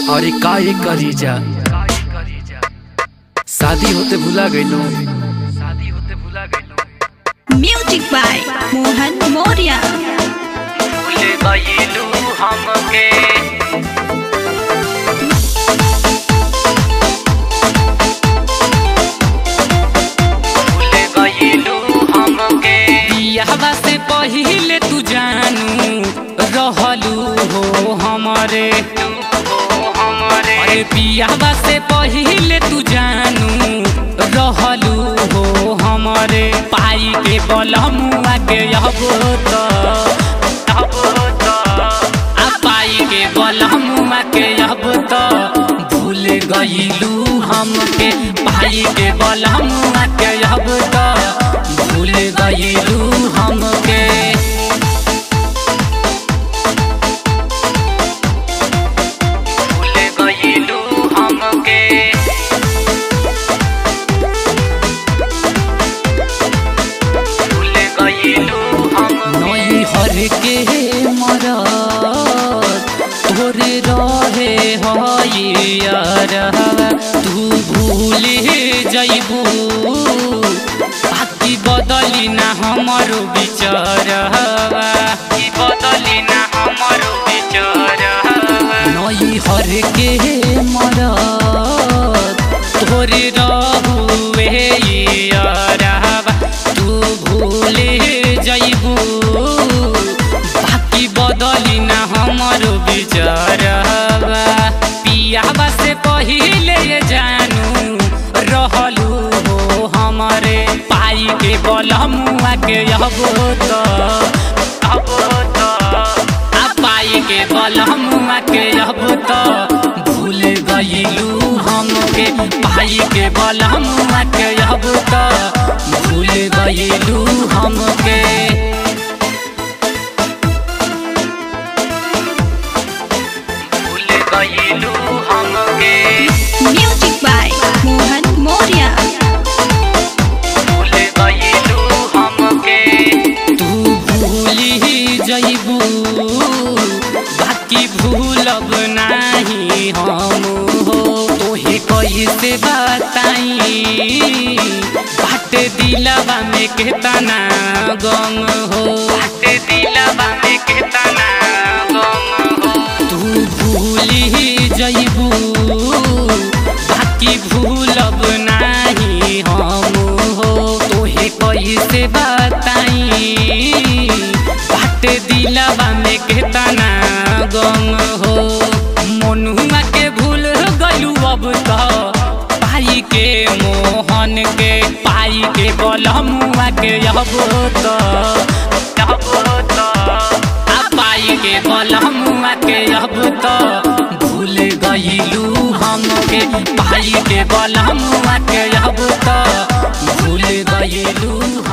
अरे का ये करी जा शादी होते भुला गईलो शादी होते भुला गईलो म्यूजिक बाय मोहन मौर्य भूल गईलू हमके भूल गईलू हमके बियाहवा से पहिले तू जानू रहलू हो हमरे अरे बियाहवा से पहिले तू जानू रहलू हो हमरे पाई के बलमुआ के यहबो तो आ पाई के बलमुआ के यहबो तो भूल गईलू हमके पाई के बलमुआ के यहबो तो भूल गईलू हमके भूल गईलू हमके भूल गईलू हम नई हर के मरद तोरे रहे हईयर तू भूल जइबू बाकी बदली ना हमरो विचार की बदली ना हमरो विचार नई हर के मरद तोरे रहुए यारबा तू भूल जइबू बाकी बदली ना हमरो विचारबा पियाबा से पहिले ये जानू रहलू हो हमरे पाई के बलमुआ के यहबो तो अबो तो आ पाई के बलमुआ के यहबो तो भूल गईलू हमके पाई के बलमुआ के यहबो तो भूल गईलू हमके भूल गईलू हमके म्यूजिक बाय मोहन मौर्य भूल गईलू हमके तू भूली जइबू बाकी भूलब नाही हम हो तोहे कैसे बताई बाट दिलवा में केतना गम हो बाट दिलवा में केतना गम हो तू भूली जइबू बाकी भूलब नाही हम हो तोहे कैसे बताई बाट दिलवा में केतना गम हो मनुआ के भूल गलू अब तो पाई के मोहन के पाई के बलमुआ के यहबो तो यहबो तो आ पाई के बलमुआ के यहबो तो भूल गईलू हमके पाई के बलमुआ के यहबो तो भूल गईलू